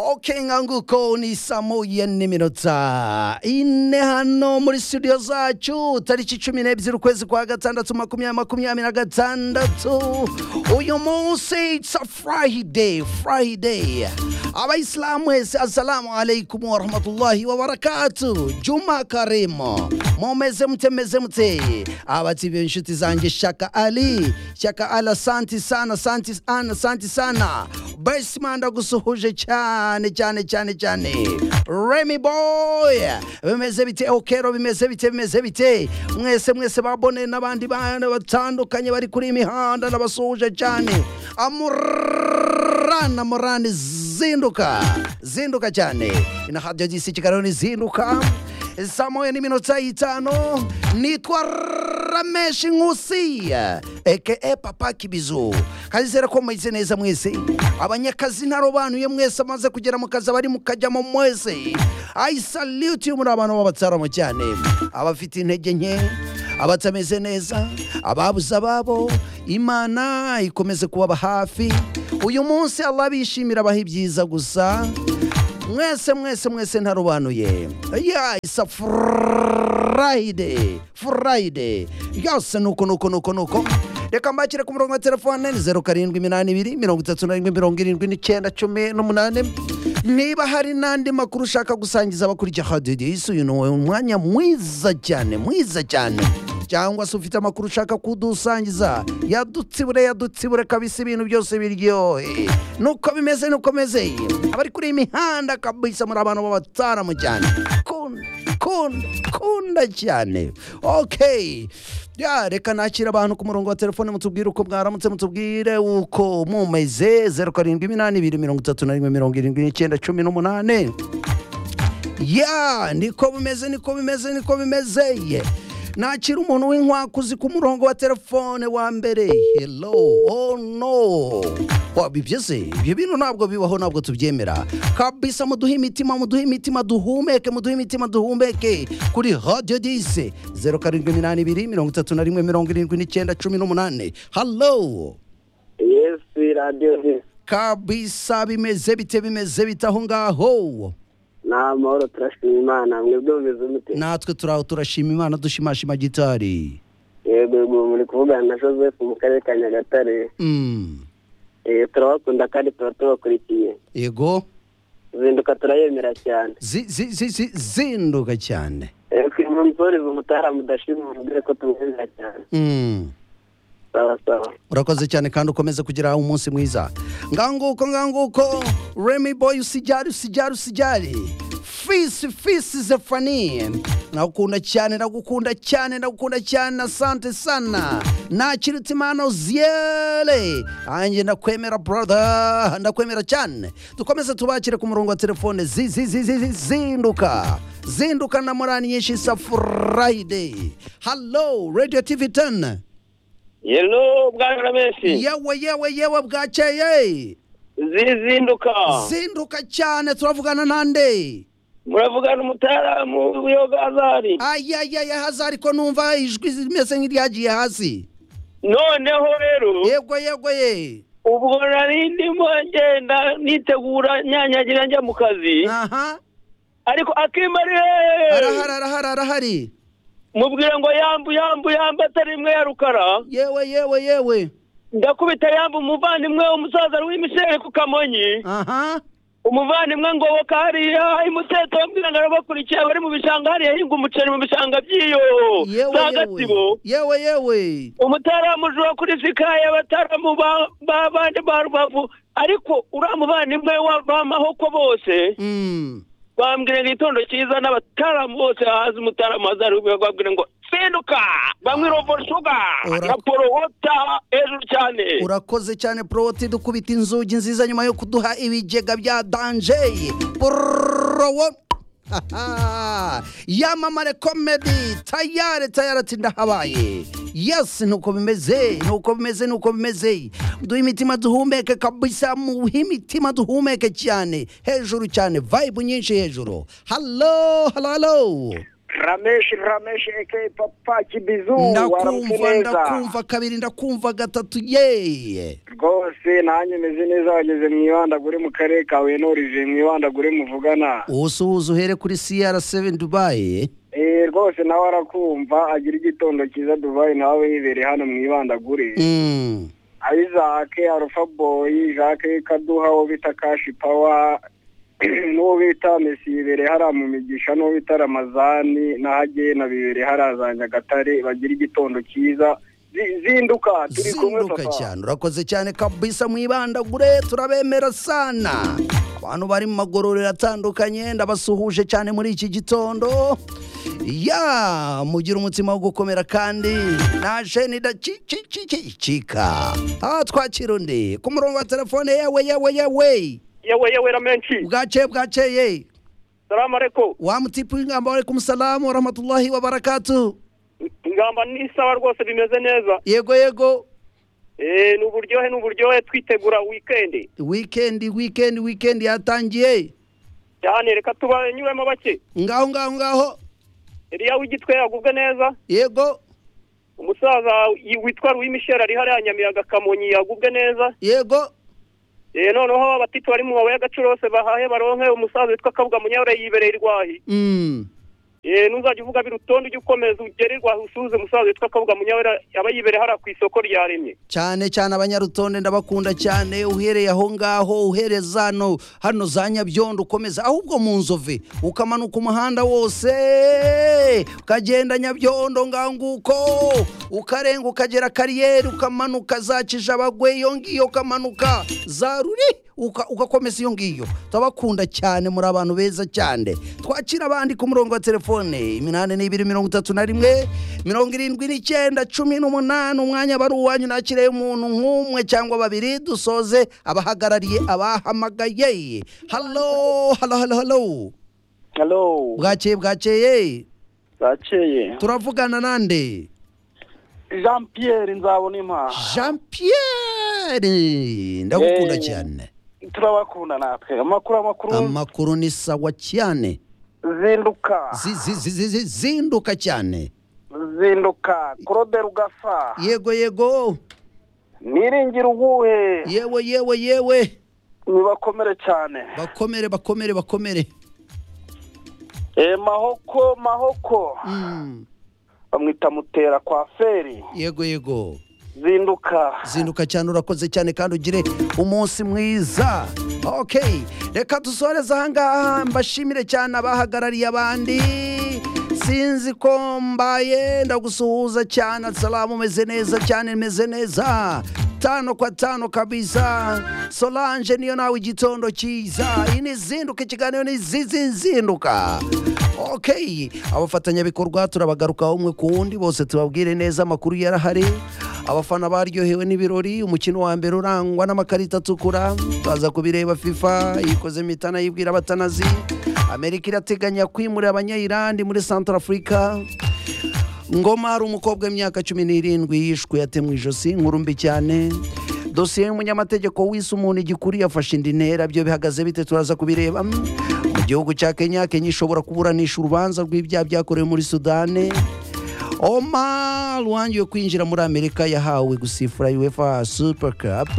okenga ko ni saa moya n'iminota ine hano muri studio zacu tariki cumi n'ebyiri ukwezi kwa gatandatu makumyabiri makumyabiri na gatandatu uyu munsi it's a friday friday abayisilamu wese assalamu alaikum warahmatullahi wabarakatu juma karimu mumeze mute meze mute abatibiye inshuti zanjye shaka ali shaka ali asanti sana asanti sana asanti sana besima ndagusuhuje cyane cyane cyane cyane remy boy bimeze bite okero bimeze bite bimeze bite mwese mwese babone n'abandi bana batandukanye bari kuri iyi mihanda ndabasuhuje cyane amurana morani zinduka zinduka cyane inahabya gisi kigaroni zinduka saa moya n'iminota itanu nitwa rameshi nkusi eke papa kibizu kazizera ko mwize neza mwese abanyakazi ntarobanuye mwese amaze kugera mu kazi abari mukajyamo mwese ayi salute muri abantu b'abatsaramo cyane abafite intege nke abatameze neza ababuze ababo imana ikomeze kubaba hafi uyu munsi allah bishimira abaha ibyiza gusa mwese mwese mwese ntarobanuye ya isa furayide furayide yose nuko nuko nuko nuko reka mbakire ku murongo wa telefone ni zeru karindwi iminani ibiri mirongo itatu n'arindwi mirongo irindwi n'icyenda cumi n'umunani niba hari n'andi makuru ushaka gusangiza abakurikiye hadidisi uyu ni umwanya mwiza cyane mwiza cyane cyangwa se ufite amakuru ushaka kudusangiza yadutsibure yadutsibure kabisa ibintu byose biryohe nuko bimeze nuko bimeze abari kuri iyi mihanda kabisa muri abantu b'abataramu cyane kunda kunda kunda cyane okay ya reka nakira abantu ku murongo wa telefone mutubwire uko mwaramutse mutubwire uko mumeze zeru karindwi iminani ibiri mirongo itatu na rimwe mirongo irindwi n'icyenda cumi n'umunani ya niko bimeze niko bimeze niko bimeze ye nakira umuntu w'inkwakuzi ku murongo wa telefone wa mbere hello oh no wabibye ibyo bintu ntabwo bibaho ntabwo tubyemera kabisa muduhe imitima muduhe imitima duhumeke muduhe imitima duhumeke kuri radiyo dise zeru karindwi iminani ibiri mirongo itatu na rimwe mirongo irindwi n'icyenda cumi n'umunani hallo yesi radiyo ni kabisa bimeze bite bimeze bite aho ngaho ni amahoro turashima imana mwebwe mumeze mute natwe turaho turashima imana dushimashima gitari yego yego muri kuvugana na joseph mu karere ka nyagatare Mm, Eh, turabakunda kandi tuba tubakurikiye yego zinduka turayemera cyane Zi- zi- zi- zi- zinduka cyane mumsoreze umutara mudashima mubwire ko tumwemera cyane Mm. sawa sawa urakoze cyane kandi ukomeze kugira umunsi mwiza nganguko nganguko remy boy usijari usijari usijari fisi fisi zefani nagukunda cyane nagukunda cyane nagukunda cyane asante sana nakirutse impano ziyere nanjye ndakwemera brother ndakwemera cyane dukomeze tubakire ku murongo wa telefone zi- zi- zi- zi- zi- zinduka zinduka na morani nyinshi isa friday hallo radio tv 10 yelo bwana menshi yewe yewe yewe bwakeye zizinduka zinduka cyane turavugana nande muravugana umutaramu w'iyogazari ayayaya haza ariko numva ijwi rimeze nk'iryagiye hasi noneho rero yego yego ye ubwo nari ndimo ngenda nitegura nyanyagira njya mu kazi aha ariko akimari arahari arahari arahari mubwira ngo yambu yambu yambu atari imwe ya rukara yewe yewe yewe ndakubita yambu umuvandimwe umusaza w'imishere ku kamonyi aha umuvandimwe ngoboka hariya imuteto bambwira ngo arabakurikiye bari mu bishanga hariya hinga umuceri mu bishanga by'iyo yewe za gatsibo yewe yewe yewe umutaramujura kuri sikaye abataramu ba- ba- bandi ba rubavu ariko uriya muvandimwe wa- b'amahoko bose Mm. bambwira ngo igitondo cyiza n'abataramu bose haza umutaramu hazari babwira ngo sinduka bamwe rovosuga Ura- na porowota hejuru cyane urakoze cyane porowoti dukubita inzugi nziza nyuma yo kuduha ibigega bya danje porowo Haha. yamamare komedi tayare tayare ati ndahabaye yesi nuko bimeze nuko bimeze nuko bimeze duhe imitima duhumeke kabisa muhe imitima duhumeke cyane hejuru cyane vibe nyinshi hejuru halo halo halo rameshi rameshi aka papa kibizu ndakumva waramuzi neza ndakumva kabiri ndakumva gatatu yeye rwose nanjye meze neza wageze mu ibandagure mu karere ka huye n'orije mu ibandagure muvugana usuhuza uhere kuri cr7 dubayi Eh, rwose nawe arakumva agira igitondo cyiza dubayi nawe yibereye hano mu ibandagure Mm. ayizake arufa boyi jacques kaduha uwo bita kashi pawa n'uwo bita mesi yibereye hariya mu migisha n'uwo bita ramazani n'ahagena bibereye hariya za nyagatare bagira igitondo cyiza Zi- zinduka turi kumwe zinduka papa cyane urakoze cyane kabisa mu ibandagure turabemera sana abantu bari mu magororero atandukanye ndabasuhuje cyane muri iki gitondo ya mugira umutima wo gukomera kandi naje nidacicicicika aha twakira undi ku murongo wa telefone yewe yewe yewe yewe yewe ramenshi bwaceye bwaceye salamu alaikum wa mutipu w'ingamba warekumu salamu warahmatullahi wabarakatu ingamba ni isawa rwose bimeze neza yego yego Eh, ni uburyohe ni uburyohe twitegura wikendi wikendi wikendi wikendi yatangiye cyane reka tubanyuremo bake ngaho ngaho ngaho iriya w'igitwe yagubwe neza yego umusaza witwa Louis Michel ari hariya nyamiyaga kamonyi yagubwe neza yego Eh, noneho abatiti bari mu mabuye y'agacurose bahahe baronke umusaza witwa kabuga munyabure yibereye irwahi Mm. Eh, nuzajya uvuga birutonde ujye ukomeza ugere irwahi usuhuze umusaza witwa kabuga munyabure aba yibereye hariya ku isoko rya rimwe cyane cyane abanyarutonde ndabakunda cyane uhereye aho ngaho uhereye zano hano za nyabyondo ukomeza ahubwo mu nzove ukamanuka umuhanda wose ukagenda nyabyondo ngaho nguko ukarenga ukagera kariyeri ukamanuka za kijabagwe iyo ngiyo ukamanuka za ruri uka- ugakomeza iyo ngiyo turabakunda cyane muri abantu beza cyane twakira abandi ku murongo wa telefone iminani n'ibiri mirongo itatu na rimwe mirongo irindwi n'icyenda cumi n'umunani umwanya bari uwanyu nakiriye umuntu nk'umwe cyangwa babiri dusoze abahagarariye abahamagaye halo halo halo halo halo bwakeye bwakeye bwakeye turavugana nande jean pierre nzabona impaha jean pierre ndagukunda Yeee. cyane turabakunda natwe amakuru amakuru amakuru ni sawa cyane zinduka Zi- zi- zi- zi- zi- zinduka cyane zinduka claude rugasa yego yego niringira ubuhe yewe yewe yewe nibakomere cyane bakomere bakomere bakomere Eh, mahoko mahoko Mm. bamwita mutera kwa feri yego yego zinduka zinduka cyane urakoze cyane kandi ugire umunsi mwiza okay reka dusoreze ahangaha mbashimire cyane abahagarariye abandi sinzi ko mbaye ndagusuhuza cyane salamu umeze neza cyane meze neza tano kwa tano kabisa solange niyo nawe igitondo cyiza iyi ni zinduka ikiganiro ni zizi zinduka Okay, abafatanyabikorwa turabagaruka umwe ku wundi bose tubabwire neza amakuru yarahari abafana baryohewe n'ibirori umukino wa mbere urangwa n'amakarita atukura tuza kubireba FIFA yikoze mitana yibwira abatanazi Amerika irateganya kwimura abanyayirandi muri Centrafrica Ngoma hari umukobwa w'imyaka cumi n'irindwi yishwe yatemwe ijosi inkuru mbi cyane dosiye y'umunyamategeko wise umuntu igikuru yafashe indi ntera byo bihagaze bite turaza kubireba mu gihugu cya kenya kenya ishobora kuburanisha urubanza rw'ibyaha byakorewe muri sudani omar wangiwe kwinjira muri amerika yahawe gusifura uefa super cup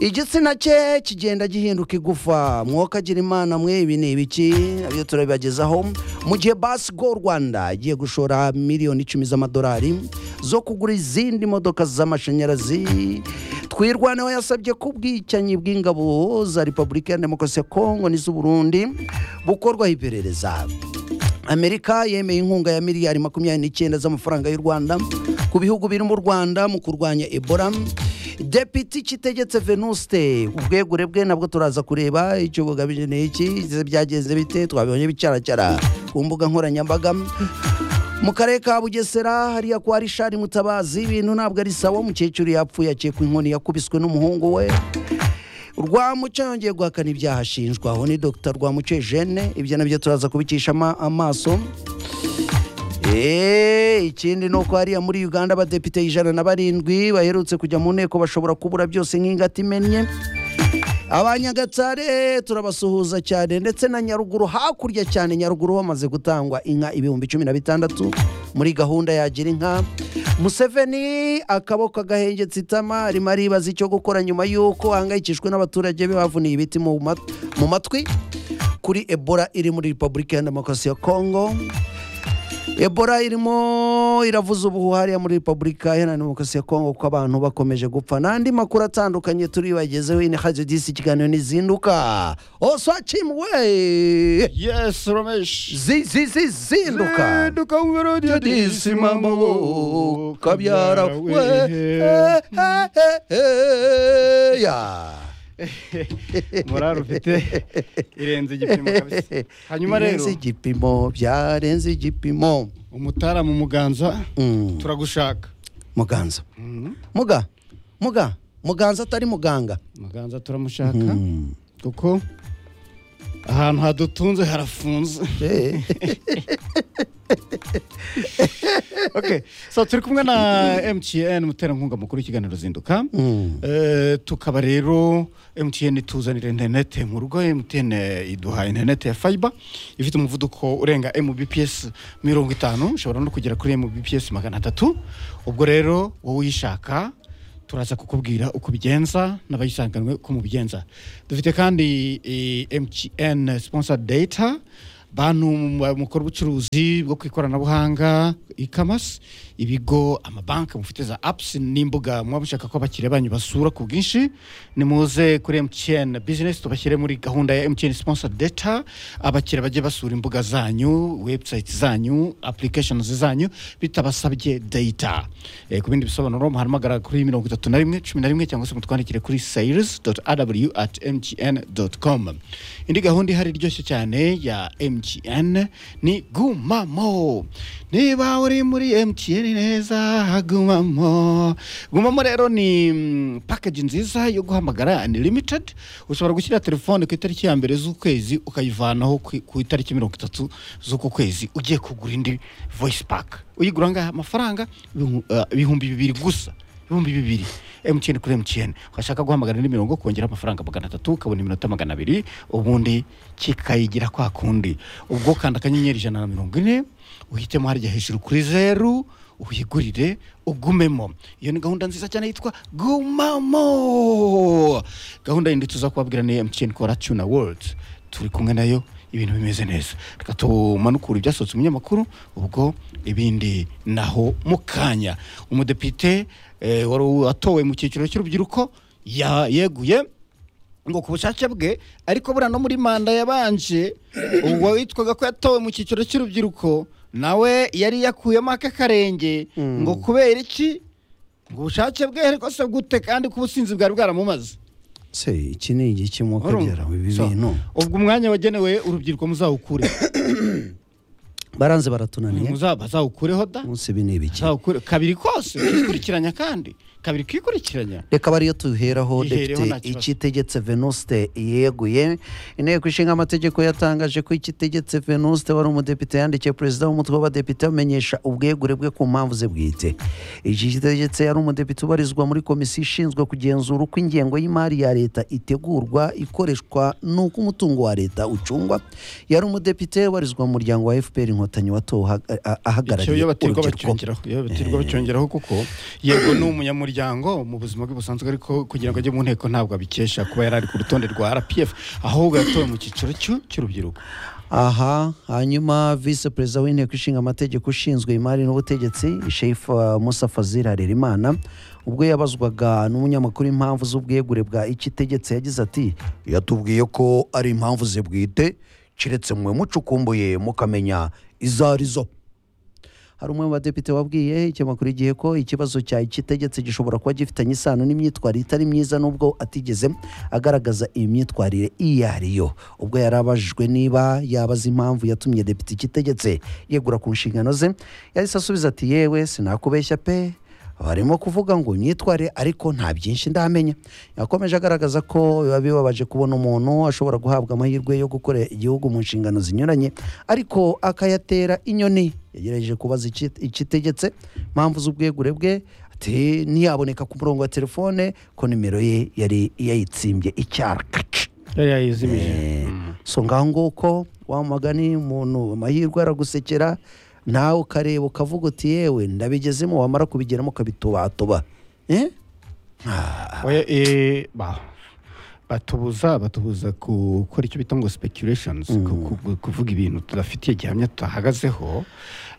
igitsina cye kigenda gihinduka igufa mwuka agira imana mwe ibi ni ibiki nabyo turabibagezaho mu gihe basi go rwanda igiye gushora miliyoni icumi z'amadolari zo kugura izindi modoka z'amashanyarazi twirwaneho yasabye ko ubwicanyi bw'ingabo za repubulika ya demokarasi ya kongo n'iz'uburundi bukorwaho iperereza amerika yemeye inkunga ya miliyari makumyabiri n'icyenda z'amafaranga y'u rwanda ku bihugu birimo u rwanda mu kurwanya ebola depite kitegetse venuste ubwegure bwe nabwo turaza kureba icyo bugamije ni iki ese byagenze bite twabibonye bicaracara ku mbuga nkoranyambaga mu karere ka bugesera hariya kwa rishari mutabazi ibintu ntabwo ari sawa umukecuru yapfuye akekwa inkoni yakubiswe n'umuhungu we rwamuco yongeye guhakana ibyaha ashinjwa aho ni dr rwamuco eugene ibyo nabyo turaza kubikisha ama- amaso Eh, ikindi ni uko hariya muri uganda abadepite ijana na barindwi baherutse kujya mu nteko bashobora kubura byose nk'ingata imennye abanyagatsare turabasuhuza cyane ndetse na nyaruguru hakurya cyane nyaruguru bamaze gutangwa inka ibihumbi cumi na bitandatu muri gahunda yagira inka museveni akaboko agahengetse itama arimo aribaza icyo gukora nyuma y'uko ahangayikishwe n'abaturage be bavuniye ibiti mu mat- mu matwi kuri ebola iri muri repubulika ya demokarasi ya kongo ebola irimo iravuza ubuhuhariya muri repubulika iharanira demokarasi ya kongo kuko abantu bakomeje gupfa n'andi makuru atandukanye turibagezeho ini hazi disi ikiganiro n'izinduka oswacimuwe Yes, Ramesh. zizinduka Zinduka umerodi disi mama wo kabyara we we. ya Morale ufite irenze igipimo kabisa. Hanyuma rero Birenze igipimo byarenze igipimo umutara mu muganza Mm. turagushaka. muganza Mm. muga muga muganza atari muganga Muganza turamushaka kuko ahantu hadutunze harafunze. Eh, Okay. So turi kumwe na MTN muterankunga mukuru w'ikiganiro zinduka. mm. Eh, tukaba rero MTN ituzanira internet mu rugo MTN iduha internet ya fiber ifite umuvuduko urenga mbps mirongo itanu ushobora no kugera kuri mbps magana atatu ubwo rero wowe uyishaka turaza kukubwira uko ubigenza n'abayisanganwe uko mubigenza dufite kandi eh, MTN sponsor data bantu mukora ubucuruzi bwo ku ikoranabuhanga e-commerce ibigo amabanki mufite za apps n'imbuga muba mushaka ko abakiriya banyu basura ku bwinshi nimuze kuri MTN business tubashyire muri gahunda ya MTN sponsor data abakiriya bajye basura imbuga zanyu website zanyu applications zanyu bitabasabye data e, ku bindi bisobanuro muhamagara kuri mirongo itatu na rimwe cumi na rimwe cyangwa se mutwandikire kuri sales aw at mtn com indi gahunda ihari iryoshye cyane ya mtn ni gumamo niba uri muri mtn neza gumamo gumamo rero ni mm, package nziza yo guhamagara unlimited ushobora gushyira telefone ku itariki ya mbere z'ukwezi ukayivanaho ku- ku itariki mirongo itatu z'uku kwezi ugiye kugura indi voice pack uyigura angahe amafaranga Ibihu- eh, ibihumbi bibiri gusa ibihumbi bibiri mtn kuri mtn washaka guhamagara indi mirongo kongera amafaranga magana atatu ukabona iminota magana abiri ubundi kikayigira kwa kundi ubwo kanda akanyenyeri ijana na mirongo ine uhitemo harya hejuru kuri zeru uyigurire ugumemo iyo ni gahunda nziza cyane yitwa gumamo gahunda yindi tuza kubabwira ni mtn kora tuna world turi kumwe nayo ibintu bimeze neza reka tumanukure ibyasohotse mu binyamakuru ubwo ibindi naho mu kanya umudepite eh, wari watowe mu cyiciro cy'urubyiruko ya- yeguye ngo ku bushake bwe ariko buriya no muri manda yabanje uwo witwaga ko yatowe mu cyiciro cy'urubyiruko nawe yari yakuyemo aka karenge ngo kubera iki ngo ubushake bwe ariko se gute kandi ko ubusinzi bwari bwaramumaze se iki ni igiki mu Urumva? kagera ibi So, bintu ubwo umwanya wagenewe urubyiruko muzawukure baranze baratunaniye Muza- bazawukureho da munsi ibi ni ibiki bazawukure kabiri kose ukikurikiranya kandi kabiri ukikurikiranya reka bariyo tuheraho Ihereho depite nta kibazo. ikitegetse venuste yeguye inteko ishinga amategeko yatangaje ko ikitegetse venuste wari umudepite yandikiye perezida w'umutwe w'abadepite amenyesha ubwegure bwe ku mpamvu ze bwite iki kitegetse yari umudepite ubarizwa muri komisiyo ishinzwe kugenzura uko ingengo y'imari ya leta itegurwa ikoreshwa n'uko umutungo wa leta ucungwa yari umudepite ubarizwa mu muryango wa fpr inkotanyi watowe aha- ah- icyo ahagarariye iyo batirwa urubyiruko bacyongeraho iyo batirwa bacyongeraho kuko yego ni umunyamuryango mu buzima bwe busanzwe ariko kugira ngo ajye mu nteko ntabwo abikesha kuba yari ari ku rutonde rwa rpf ahubwo yatowe mu cyiciro cy'u- cy'urubyiruko aha hanyuma visi perezida w'inteko ishinga amategeko ushinzwe imari n'ubutegetsi shefu uh, musa fazil harerimana ubwo yabazwaga n'umunyamakuru impamvu z'ubwegure bwa ikitegetse yagize ati yatubwiye ko ari impamvu ze bwite keretse mwe mucukumbuye mukamenya izo arizo hari umwe mu badepite wabwiye ikinyamakuru igihe ko ikibazo cya ikitegetse gishobora kuba gifitanye isano n'imyitwarire itari myiza nubwo atigeze agaragaza iyi myitwarire iyo ariyo ubwo yari abajijwe niba yabaza impamvu yatumye depite ikitegetse yegura ku nshingano ze yahise asubiza ati yewe sinakubeshya pe barimo kuvuga ngo unyitware ariko nta byinshi ndamenya yakomeje agaragaza ko biba bibabaje kubona umuntu ashobora guhabwa amahirwe yo gukora igihugu mu nshingano zinyuranye ariko akayatera inyoni yagerageje kubaza iki- ikitegetse impamvu z'ubwegure bwe ati ntiyaboneka ku murongo wa telefone ko nimero ye yari yayitsimbye icyarakaci yari yayizimije so ngaho nguko wa mugani umuntu amahirwe aragusekera nawe ukareba ukavuga uti yewe ndabigezemo wamara kubigeramo ukabitubatuba Eh? Oya, eh, ba- batubuza batubuza gukora icyo bita ngo speculations ku- ku- ku- kuvuga ibintu tudafitiye gihamya tutahagazeho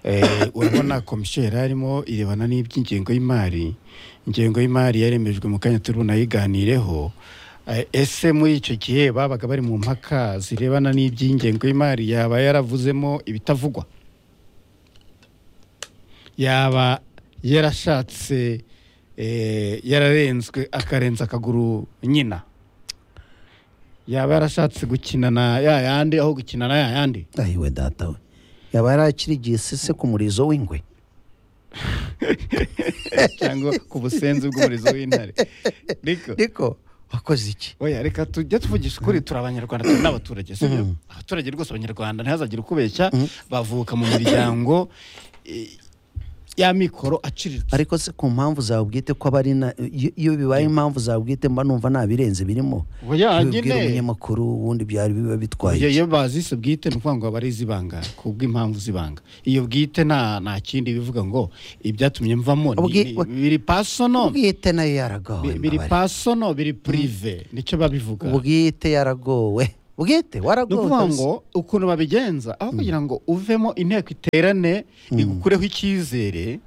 Eh, urabona komisiyo yari arimo irebana n'iby'ingengo y'imari ingengo y'imari yaremejwe mu kanya turimo nayiganireho Eh, ese muri icyo gihe babaga bari mu mpaka zirebana n'iby'ingengo y'imari yaba yaravuzemo ibitavugwa yaba yarashatse eh, yararenzwe akarenza akaguru nyina yaba yarashatse gukina na ya yandi aho gukina na ya yandi ayiwe data we yaba yarakirigiye sese ku murizo w'ingwe cyangwa ku busenzi bw'umurizo w'intare Niko. ariko wakoze iki oya reka tujye tuvugisha ukuri turi abanyarwanda turi n'abaturage si byo abaturage rwose abanyarwanda ntihazagire ukubeshya bavuka mu miryango eh, y'amikoro aciriritse ariko se ku mpamvu zawe bwite ko aba ari na iyo- iyo bibaye impamvu zawe bwite mba numva nta birenze birimo Oya, Iyo ubwira nyine. umunyamakuru ubundi byari biba bitwaye Iyo- iki? iyo bazise bwite ni ukuvuga ngo aba ari iz'ibanga ku bw'impamvu z'ibanga iyo bwite nta nta kindi bivuga ngo ibyatumye mvamo ni- Ubwi- ni- biri pasono ubwite nayo yaragawe bi- biri mbabare. pasono biri purive nicyo babivuga ubwite yaragowe bwite ni waragowe ukuvuga kabisa. ngo ukuntu babigenza aho kugira ngo uvemo inteko iterane igukureho icyizere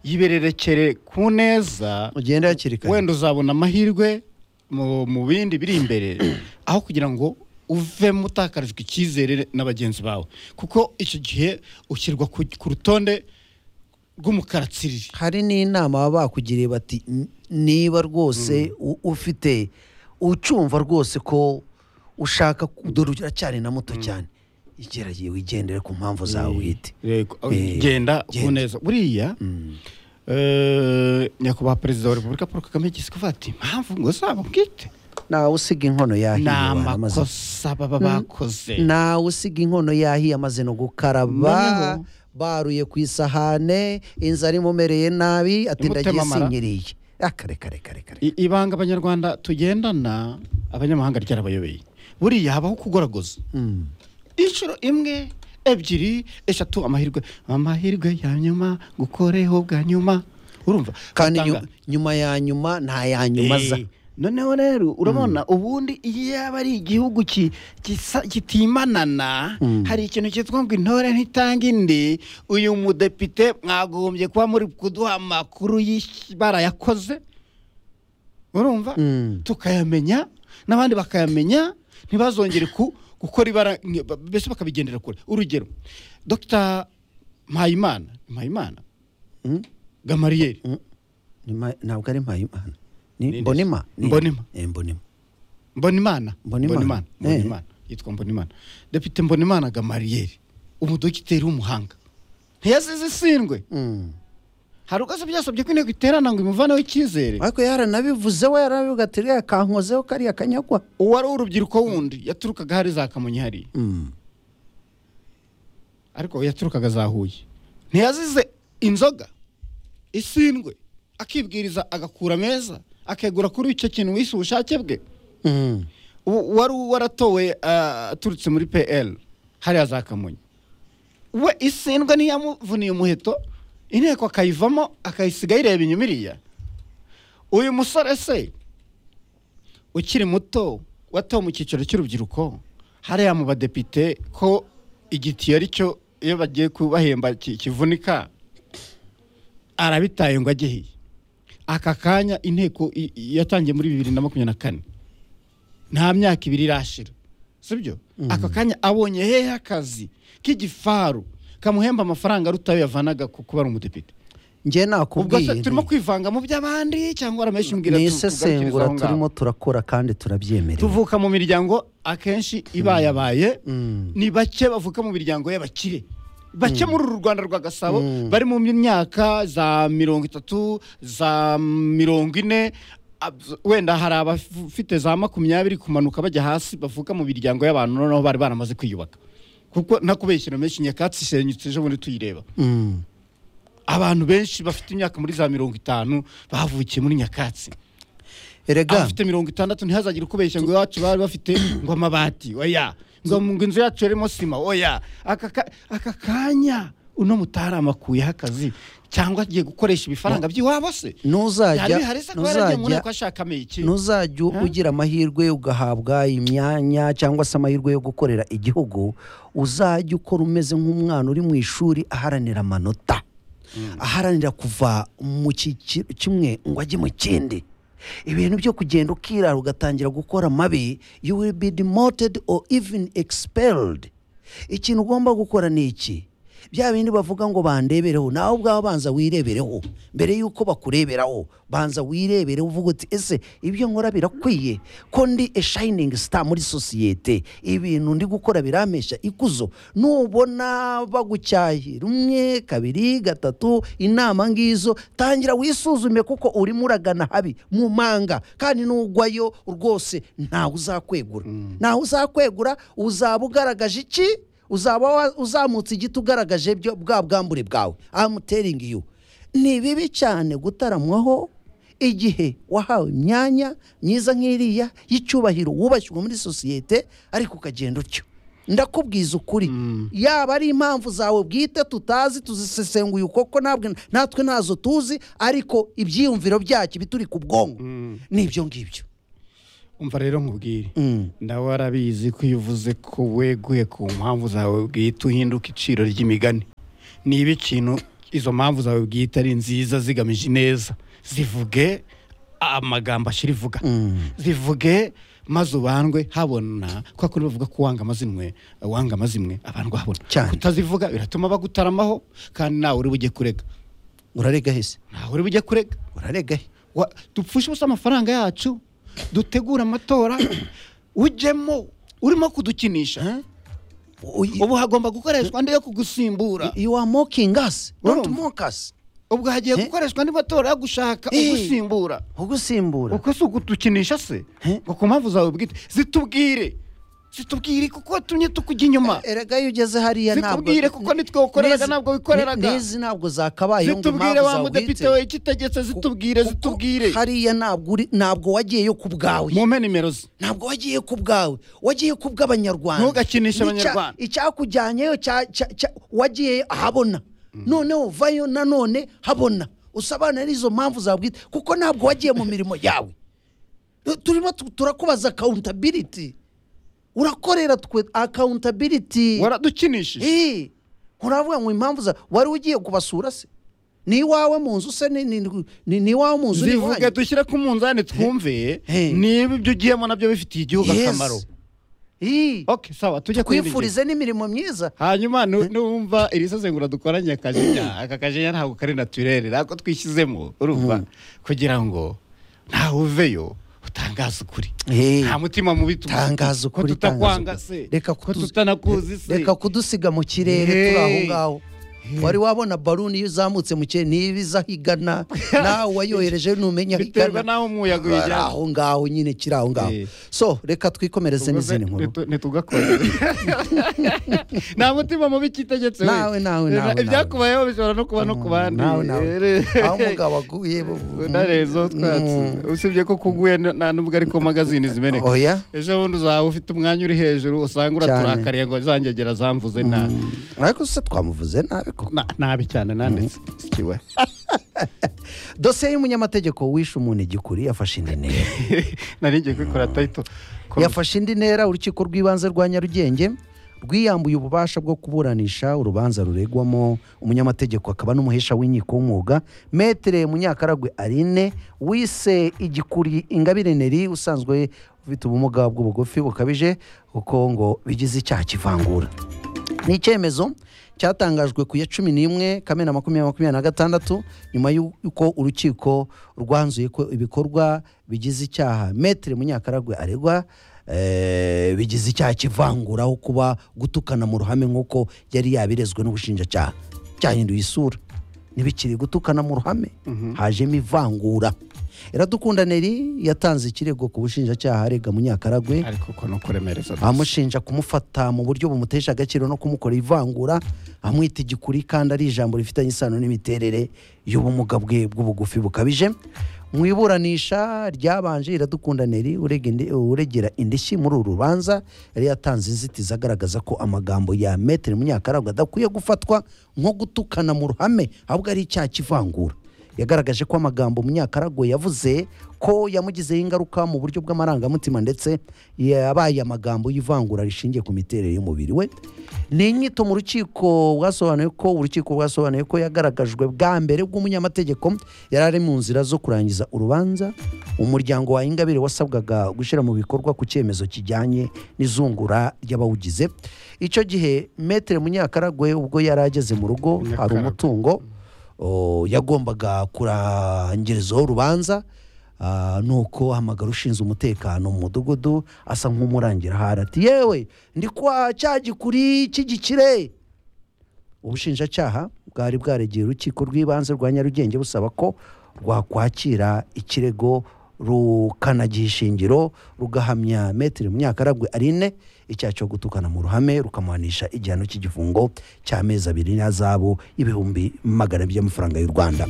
yibererekere ku neza ugende hakiri kare wenda uzabona amahirwe mu mu bindi biri imbere aho kugira ngo uvemo utakarijwe icyizere na bagenzi bawe kuko icyo gihe ushyirwa ku ku rutonde rw'umukaratsiriri hari n'inama baba bakugiriye bati "N- niba rwose u- ufite ucumva rwose ko ushaka ku- dore uracyari na muto cyane igeragiye wigendere ku mpamvu zawe wite Yego, Eh, genda ku genda. neza buriya eh, nyakubahwa perezida wa repubulika paul kagame yigeze kuvuga ati impamvu ngo zabo bwite nawe usiga inkono yahiye ni abantu amaze amakosa baba bakoze nawe usiga inkono yahiye amaze no gukaraba Noneho- baruye ku isahane inzara imumereye nabi ati Imutema ndagiye amara." sinyiriye akare kare kare kare I- ibanga abanyarwanda tugendana abanyamahanga ryarabayobeye buriya habaho kugoragoza inshuro imwe ebyiri eshatu amahirwe amahirwe ya nyuma gukoreho bwa nyuma urumva kandi Batanga- nyu- nyuma ya nyuma nta ya nyuma za Eh, noneho rero urabona ubundi iyo yaba ari igihugu ki- gisa- kitimanana hari ikintu cyitwa ngo intore ntitanga indi uyu mudepite mwagombye kuba muri kuduha amakuru y'iki barayakoze urumva Mm. tukayamenya n'abandi bakayamenya ntibazongere ku gukora ibara nge- ba- mbese bakabigendera kure urugero dr mpayimana mpayimana Mm. gamariyeri Nima- ntabwo ari mpayimana Ni- mbonima Ni- Mbonima. Eh, mbonima Mbonimana Mbonimana. Eh. Mbonimana yitwa Mbonimana Depite Mbonimana Gamariyeri umudogiteri w'umuhanga ntiyasize isindwe Mm. hari ubwo se byasabye ko inteko iterana ngo imuvaneho icyizere ariko yaranabivuze we yaranabivuga ati "Iriya kankozeho kariya kanyagwa uwari w'urubyiruko wundi yaturukaga hari za kamonyi hariya Mm. ariko yaturukaga za huye ntiyazize inzoga isindwe akibwiriza agakura meza akegura kuri icyo kintu wise ubushake bwe Mm. U- wari waratowe ah, aturutse muri pl hariya za kamonyi we isindwa ntiyamuvuniye umuheto inteko akayivamo akayisiga ayireba inyuma iriya uyu musore se ukiri muto watowe mu cyiciro cy'urubyiruko hariya mu badepite ko igitiyo ari cyo iyo bagiye kubahemba ki- kivunika arabitaye ngo agihiye aka kanya inteko i- i- yatangiye muri bibiri na makumyabiri na kane nta myaka ibiri irashira sibyo aka kanya abonye hehe akazi k'igifaru kamuhemba amafaranga aruta ayo yavanaga ku kuba ari umudepite njye ubwo se nakubwiye nti, turimo kwivanga mu by'abandi cyangwa warameshi mbwira ni tu- tugarukirize isesengura aho ngaho. turimo turakora kandi turabyemerewe tuvuka mu miryango akenshi ibayabaye Mm. ni bake bavuka mu miryango y'abakire bake muri uru rwanda rwa gasabo Mm. bari mu myaka za mirongo itatu za mirongo ine ab- wenda hari abafite za makumyabiri kumanuka bajya hasi bavuka mu miryango y'abantu noneho bari baramaze kwiyubaka kuko ntakubeshyira menshi nyakatsi isenyutse ejo bundi tuyireba Mm. abantu benshi bafite imyaka muri za mirongo itanu bavukiye muri nyakatsi erega abafite mirongo itandatu ntihazagire ukubeshya ngo iwacu bari bafite ngo amabati oya ngo ngo inzu yacu yarimo sima oya aka ka- aka kanya uno mutaramakuyeho akazi cyangwa agiye gukoresha ibifaranga by'iwabo se ntuzajya hari bihari se kuba yaragiye mu ntuzajya nteko ashaka iki ntuzajya u- Ha? ugira amahirwe ugahabwa imyanya cyangwa se amahirwe yo gukorera igihugu uzajya ukora umeze nk'umwana uri mu ishuri aharanira amanota aharanira kuva mu cyiciro kimwe ngo ajye mu kindi ibintu byo kugenda ukirara ugatangira gukora mabi you will be demoted or even expelled ikintu ugomba gukora ni iki bya bindi bavuga ngo bandebereho nawe ubwawe banza wirebereho mbere y'uko bakureberaho banza wirebere uvuga uti ese ibyo nkora birakwiye ko ndi a shining star muri sosiyete ibintu ndi gukora birampesha ikuzo nubona bagucyahira umwe kabiri gatatu inama ngizo tangira wisuzume kuko urimo uragana habi mu manga kandi nugwayo rwose ntawe uzakwegura ntawe uzakwegura uzaba ugaragaje iki uzaba wa- uzamutse igiti ugaragaje byo- bwa bwambure bwawe I'm telling you ni bibi cyane gutaramwaho igihe wahawe imyanya myiza nk'iriya y'icyubahiro wubashywe muri sosiyete ariko ukagenda utyo ndakubwiza ukuri yaba ari impamvu zawe bwite tutazi tuzisesenguye uko ko ntabwo natwe ntazo tuzi ariko ibyiyumviro byacu bituri ku bwonko n'ibyo ngibyo umva rero nkubwire Mm. nawe warabizi ko iyo uvuze ko weguye ku mpamvu zawe bwite uhinduka iciro ry'imigani niba ikintu izo mpamvu zawe bwite ari nziza zigamije ineza zivuge amagambo ashyira ivuga zivuge maze ubandwe habona kwa kundi bavuga ko uwanga amazinwe uwanga amazimwe abandwa habona Cyane. kutazivuga biratuma bagutaramaho kandi nawe uri bujye kurega urarega hese nawe uri bujye kurega urarega he Wa- dupfushe ubusa amafaranga yacu dutegure amatora ujyemo urimo kudukinisha Uy- ubu hagomba gukoreshwa andi yo kugusimbura you are mocking us don't Urumva? mock us ubwo hagiye Eh? gukoreshwa andi matora yo gushaka Eh. ugusimbura ugusimbura uko si ukudukinisha se Eh? ngo ku mpamvu zawe bwite zitubwire zitubwire kuko watumye tukujya inyuma erega iyo ugeze hariya ntabwo zikubwire kuko nitwe wakoreraga n'izi- ntabwo wikoreraga ni- n'izi ntabwo zakabaye ngo zitubwire impamvu wa zawe mudepite uhitse. we ikitegetse zitubwire Kuko zitubwire hariya ntabwo uri- ntabwo wagiyeyo ku bwawe mumpe nimero ze ntabwo wagiye ku bwawe wagiye ku bw'abanyarwanda Nicya- Ntugakinishe Abanyarwanda. icyakujyanyeyo cya- cya- cya- wagiye ahabona noneho uvayo nanone habona usobanura izo mpamvu zabwite kuko ntabwo wagiye mu mirimo yawe turimo tu- turakubaza akawuntabiliti urakorera twe akawuntabiliti waradukinishije Eh, nturavuga ngo impamvu za wari ugiye kubasura se ni iwawe mu nzu se ni- ni- ni ni iwawe mu nzu ni zivuge iwanyu? dushyire ku munzani twumve He. niba ibyo ugiyemo nabyo bifitiye igihugu Yes. akamaro Eh. okay sawa tujye kuri ibi twifurize n'imirimo myiza ngingo. hanyuma nu- numva iri sesengura dukoranye akajinya aka kajinya ntabwo kari naturere nako twishyizemo urumva kugira ngo ntawe uveyo utangaze ukuri Eh. nta mutima mubi tu- tangaza ko ukuri tutakwanga tangaza ukuri. se reka ko kutu- tutanakuzi se reka kudusiga mu kirere turi aho Hey. ngaho Hey. wari wabona baluni iyo izamutse mu kirere niba iza aho igana nawe wayohereje ntumenya aho biterwa igana n'aho umuyaga ari uyijyana aho ngaho nyine kiri aho ngaho Hey. so reka twikomereze n'izindi nkuru ntitugakore nta mutima mubi cyitegetse we. Nawe, nawe, nawe, nawe. ibyakubayeho bishobora no kuba no ku bandi nawe nawe Eh, aho umugabo aguye unarezo twatsi usibye ko kuguye n- nta n'ubwo ariko magazine zimeneka oya ejo bundi uzaba ufite umwanya uri hejuru usanga uraturakariye ngo zangegera zamvuze nabi ariko se twamuvuze nabi koko Na- nabi cyane nanditse sikiwe dosiye y'umunyamategeko wishe umuntu igikuri yafashe indi ntera nari ngiye kubikora tayito ko- yafashe indi ntera urukiko rw'ibanze rwa nyarugenge rwiyambuye ububasha bwo kuburanisha urubanza ruregwamo umunyamategeko akaba n'umuhesha w'inkiko w'umwuga metere munyakaragwe aline wise igikuri ingabire neri usanzwe ufite ubumuga bw'ubugufi bukabije kuko ngo bigize icyaha kivangura ni icyemezo cyatangajwe ku ya cumi n'imwe kamena makumyabiri makumyabiri na gatandatu nyuma y'uko urukiko rwanzuye ko ibikorwa bigize icyaha metere munyakaragwe aregwa eh, bigize icyaha kivanguraho kuba gutukana mu ruhame nk'uko yari yabirezwe n'ubushinjacyaha cyahinduye isura ntibikiri gutukana mu ruhame hajemo ivangura iradukunda neri yatanze ikirego ku bushinjacyaha arega munyakaragwe ariko uko ni ukuremereza amushinja kumufata mu buryo bumutesha agaciro no kumukora ivangura amwita igikuri kandi ari ijambo rifitanye isano n'imiterere y'ubumuga bwe bw'ubugufi bukabije mu iburanisha ryabanje iradukunda neri urega indi- uregera indishyi muri uru rubanza yari yatanze inzitizi agaragaza ko amagambo ya metere munyakaragwe adakwiye gufatwa nko gutukana mu ruhame ahubwo ari icyaha cy'ivangura yagaragaje ko amagambo munyakaragwe yavuze ko yamugizeho ingaruka mu buryo bw'amarangamutima ndetse yabaye amagambo y'ivangura rishingiye ku miterere y'umubiri we ni inyito mu rukiko bwasobanuye ko urukiko rwasobanuye ko yagaragajwe bwa mbere bw'umunyamategeko yari ari mu nzira zo kurangiza urubanza umuryango wa ingabire wasabwaga gushyira mu bikorwa ku cyemezo kijyanye n'izungura ry'abawugize icyo gihe metere munyakaragwe ubwo yari ageze mu rugo hari Munyakaragwe. umutungo o, yagombaga kurangirizaho urubanza ah, nuko hamagara ushinzwe umutekano mu mudugudu asa nk'umurangira ahari ati yewe ndi kwa cya gikuri cy'igikire ubushinjacyaha bwari bwaregeye urukiko rw'ibanze rwa nyarugenge busaba ko rwakwakira ikirego rukanagiha ishingiro rugahamya metero munyakaragwe arine icyaha cyo gutukana mu ruhame rukamuhanisha igihano cy'igifungo cy'amezi abiri n'azabu y'ibihumbi magana abiri by'amafaranga y'u rwanda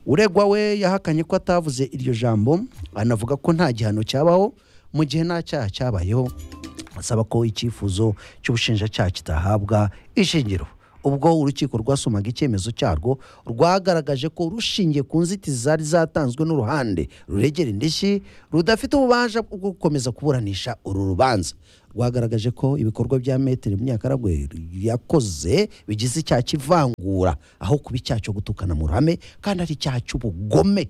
uregwa we yahakanye ko atavuze iryo jambo anavuga ko nta gihano cyabaho mu gihe nta cyaha cyabayeho asaba ko icyifuzo cy'ubushinjacyaha kitahabwa ishingiro ubwo urukiko rwasomaga icyemezo cyarwo rwagaragaje ko rushingiye ku nzitizi zari zatanzwe n'uruhande ruregera indishyi rudafite ububasha bwo gukomeza kuburanisha uru rubanza rwagaragaje ko ibikorwa bya metero munyakaragwe yakoze bigize icyaha cy'ivangura aho kuba icyaha cyo gutukana mu ruhame kandi ari icyaha cy'ubugome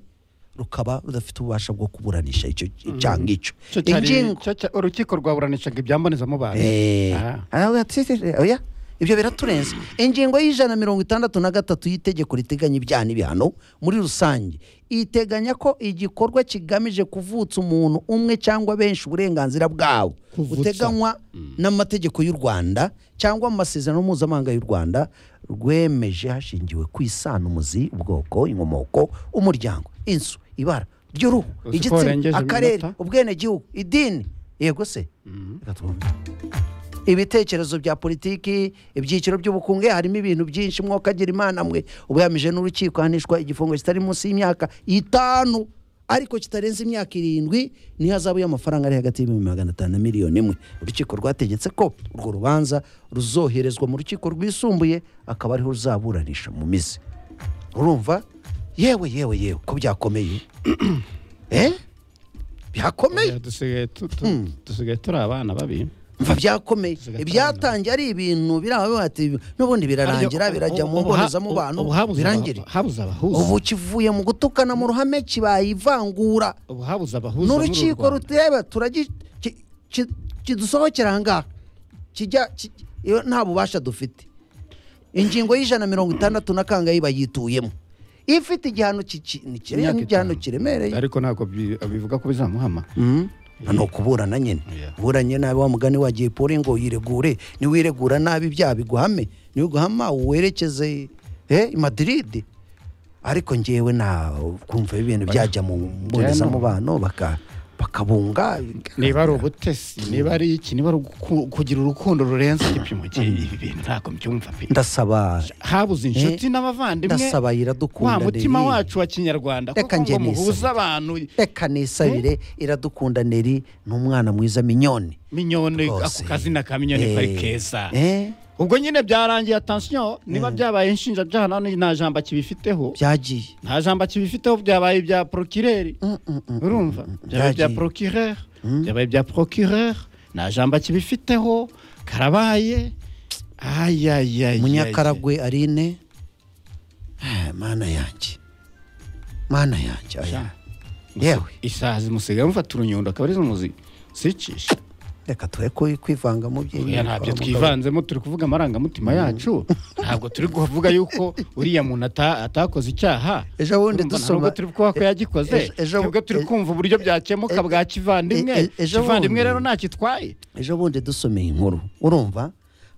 rukaba rudafite ububasha bwo kuburanisha icyo cyaha ngicyo Cyo cyari- Ingingo- cyo cya- urukiko rwaburanishaga ibyambonezamubano Eh, Ah. aravuga ati, "Ese, ese, oya ibyo biraturenze ingingo y'ijana mirongo itandatu na gatatu y'itegeko riteganya ibyaha n'ibihano muri rusange iteganya ko igikorwa kigamije kuvutsa umuntu umwe cyangwa benshi uburenganzira bwabo Kuvutsa. buteganywa n'amategeko y'u rwanda cyangwa mu masezerano mpuzamahanga y'u rwanda rwemeje hashingiwe ku isano umuzi ubwoko inkomoko umuryango inzu ibara ry'uruhu Uzi ko warengeje igitsina akarere iminota? ubwenegihugu idini yego se Reka twumve. ibitekerezo bya politiki ibyiciro by'ubukungu eh, harimo ibintu byinshi mwokagira imana mwe ubuhamije n'urukiko ahanishwa igifungo kitari munsi y'imyaka itanu ariko kitarenze imyaka irindwi niyo azabu y'amafaranga ari hagati y'ibihumbi magana atanu na miliyoni imwe urukiko rwategetse ko urwo rubanza ruzoherezwa mu rukiko rwisumbuye akaba ariho ruzaburanisha mu mizi urumva yewe yewe yewe ko byakomeye eh? byakomeye dusigaye tu- tu- dusigaye turi abana babi mva byakomeye Zigatanga. ibyatangiye ari ibintu biri aho bati n'ubundi birarangira Ariko birajya ubu- mu ubu ha- mbonezamubano ubu habuze aba- birangire habuze abahuza ubu kivuye mu gutukana mu ruhame kibaye ivangura ubu habuze abahuza muri uru n'urukiko Rwanda. rutureba turagi ki- ki- kidusohokera ahangaha kijya ki- iyo nta bubasha dufite ingingo y'ijana mirongo itandatu na kangayi bayituyemo ifite igihano ki- ki- ni kire- Imyaka ni igihano itanu. kiremereye ariko ntabwo bi- bivuga ko bizamuhama nta ni ukuburana nyine Yeah. uburanye nabi wa mugani wagiye pore ngo yiregure niwiregura nabi ibyaha biguhame niwiguhama werekeze eh, i madiride ariko ngewe na kumva ibintu byajya mu mbonezamubano baka bakabunga niba ari ubutesi niba ari iki niba ari ugu- kugira urukundo rurenze igipimo cye ibi bintu ntabwo mbyumva pe ndasaba habuze inshuti n'abavandimwe ndasaba wa iradukunda mutima Neri. wacu wa kinyarwanda Reka kuko ngo njye muhuze nisabire. abantu reka nisabire iradukunda neri ni umwana mwiza minyoni minyone ako Rwose. kazina ka minyone kari Eh, keza eh, ubwo nyine byarangiye atansiyo niba byabaye inshinjabyaha nta nta jambo akibifiteho byagiye nta jambo akibifiteho byabaye ibya porokireri urumva byabaye Byagiye. ibya porokireri byabaye ibya porokireri nta jambo akibifiteho karabaye ayayayayaye munyakaragwe arine Ah, mana yanjye mana yanjye aya yewe isaha zimusigaye mufata urunyundo akaba ari zo muzi sicisha reka tube ku- kwivanga mu oya by'imyitwarire ntabyo mu kazi. twivanzemo turi kuvuga amarangamutima yacu ntabwo turi kuvuga yuko uriya muntu ata- atakoze icyaha Ejo bundi Urumva, dusoma- ntabwo turi kuvuga ko yagikoze Ejo- ejo- nibwo turi kumva uburyo byakemuka e- bwa kivandimwe e- e- ejo kivandimwe bundi- rero ntakitwaye ejo bundi dusomeye inkuru urumva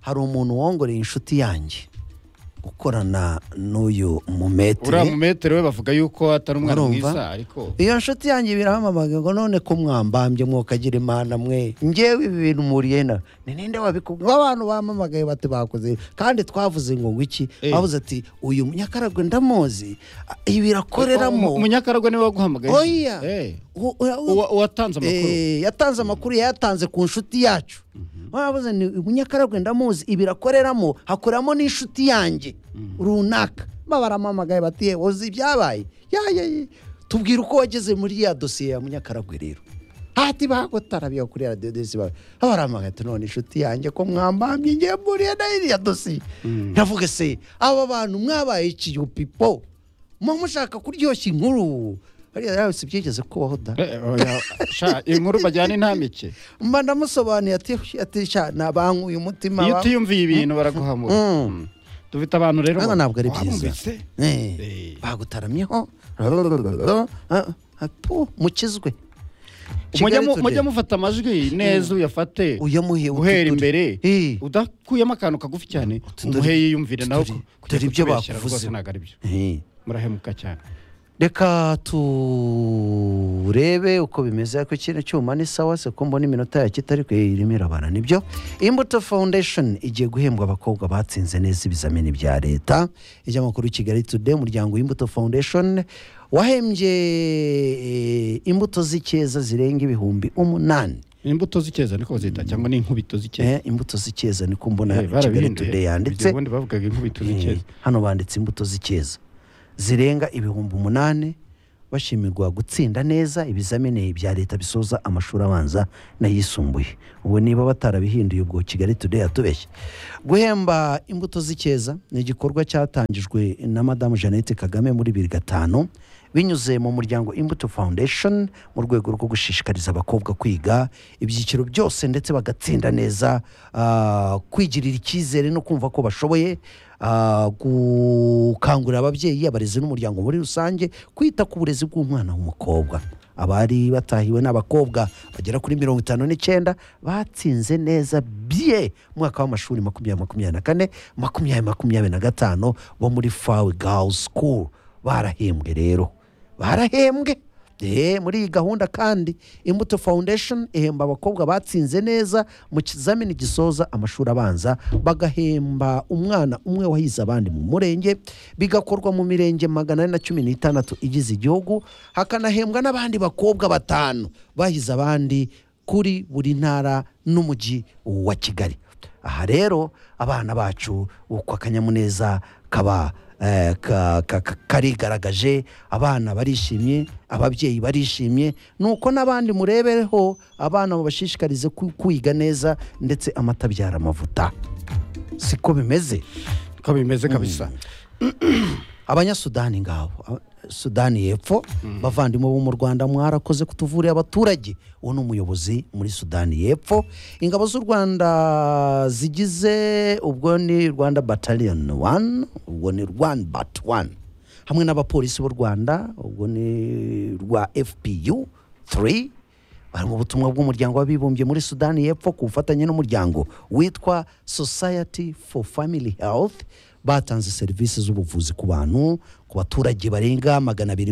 hari umuntu wongoreye inshuti yanjye gukorana n'uyu mumetire uriya mumetero we bavuga yuko atari umwana Urumva? mwiza ariko iyo nshuti yanjye biramamaga ngo none ko mwambambye mwokagira imana mwe ngewe ibi bintu muriye na ni ninde wabikubwira abantu bamamagaye bati bakoze ibi. kandi twavuze ngo ngwiki Eh. bavuze ati uyu munyakaragwe ndamuzi ah, ibi Mu- irakoreramo umunyakaragwe niwe waguhamagaye oya Eh. U- ura- u- Uwa- uwatanze amakuru Eh, yatanze amakuru yayatanze ku nshuti yacu bavuze ni umunyakaragwe ndamuzi ibi irakoreramo hakoreramo n'inshuti yanjye runaka baba baramamagaye bati "Yewe, uzi ibyabaye Ya, ya, ya." tubwira uko wageze muri ya dosiye ya munyakaragwe rero hati bagutarabiye kuri radiyo desi bawe abaramagaye ati none inshuti yanjye ko mwambambye ngiye mburiye na iriya dosiye ndavuga se aba bantu mwabaye ikiyupipo muba mushaka kuryoshya inkuru hariya yawe si byigeze kubaho da Eh, oya, sha, inkuru bajyana intamike mba ndamusobanuye ati ati sha nabankuye umutima iyo wa- utiyumviye ibintu baraguhamura Mm. Mm. dufite abantu rero Ariko ntabwo ari byiza wabumvise? Eh, Eh. bagutaramyeho rarararara, ah, ah, pu, mukizwe Mujya Kigali mu- Today. mujya mufata amajwi neza uyafate uyamuhe guhera utuduri. imbere Eh. udakuyemo akantu kagufi cyane Utuduri. umuhe yiyumvire nawe Utuduri. ku- Dore ibyo kutubeshyera rwose bakuvuze. ntabwo ari byo Eh, murahemuka cyane reka turebe uko bimeze ariko kino cyuma ni sawa se ko mbona iminota ya kitari ku irimo irabara nibyo imbuto foundation igiye guhembwa abakobwa batsinze neza ibizamini bya leta ijyamakuru kigali today umuryango w'imbuto foundation wahembye eh, imbuto z'icyeza zirenga ibihumbi umunani imbuto z'icyeza niko bazita cyangwa ni inkubito z'icyeza Eh, imbuto z'icyeza niko mbona Eh, hano kigali barabihinduye. today Igihe yanditse ubundi bavugaga inkubito Eh, z'icyeza hano banditse imbuto z'icyeza zirenga ibihumbi umunani bashimirwa gutsinda neza ibizamini bya leta bisoza amashuri abanza n'ayisumbuye ubu niba batarabihinduye ubwo kigali today yatubeshye guhemba imbuto z'icyeza ni igikorwa cyatangijwe na madamu jeannette kagame muri bibiri gatanu binyuze mu muryango imbuto foundation mu rwego rwo gushishikariza abakobwa kwiga ibyiciro byose ndetse bagatsinda neza ah, kwigirira icyizere no kumva ko bashoboye ah, gukangurira ababyeyi abarezi n'umuryango muri rusange kwita ku burezi bw'umwana w'umukobwa abari batahiwe n'abakobwa bagera kuri mirongo itanu n'icyenda batsinze neza bye umwaka w'amashuri makumyabiri makumyabiri na kane makumyabiri makumyabiri na gatanu bo muri fawe girls school barahembwe rero barahembwe Eh, muri iyi gahunda kandi imbuto foundation ihemba abakobwa batsinze neza mu kizamini gisoza amashuri abanza bagahemba umwana umwe wahize abandi mu murenge bigakorwa mu mirenge magana ane na cumi n'itandatu igize igihugu hakanahembwa n'abandi bakobwa batanu bahize abandi kuri buri ntara n'umujyi wa kigali aha rero abana bacu uko akanyamuneza kaba eh, ka- ka- ka- karigaragaje abana barishimye ababyeyi barishimye nuko n'abandi murebereho abana mubashishikarize ku- kwiga neza ndetse amata abyara amavuta siko bimeze uko bimeze kabisa abanyasudani ngabo Aba- sudani y'epfo bavandimwe bo mu rwanda mwarakoze kutuvurira abaturage uwo ni umuyobozi muri sudani y'epfo ingabo z'u rwanda zigize ubwo ni rwanda bataliyoni wani ubwo ni rwanda bati wani hamwe n'abapolisi b'u rwanda ubwo ni rwa fpu 3 bari mu butumwa bw'umuryango w'abibumbye muri sudani y'epfo ku bufatanye n'umuryango witwa society for family health batanze serivisi z'ubuvuzi ku bantu ku baturage barenga magana abiri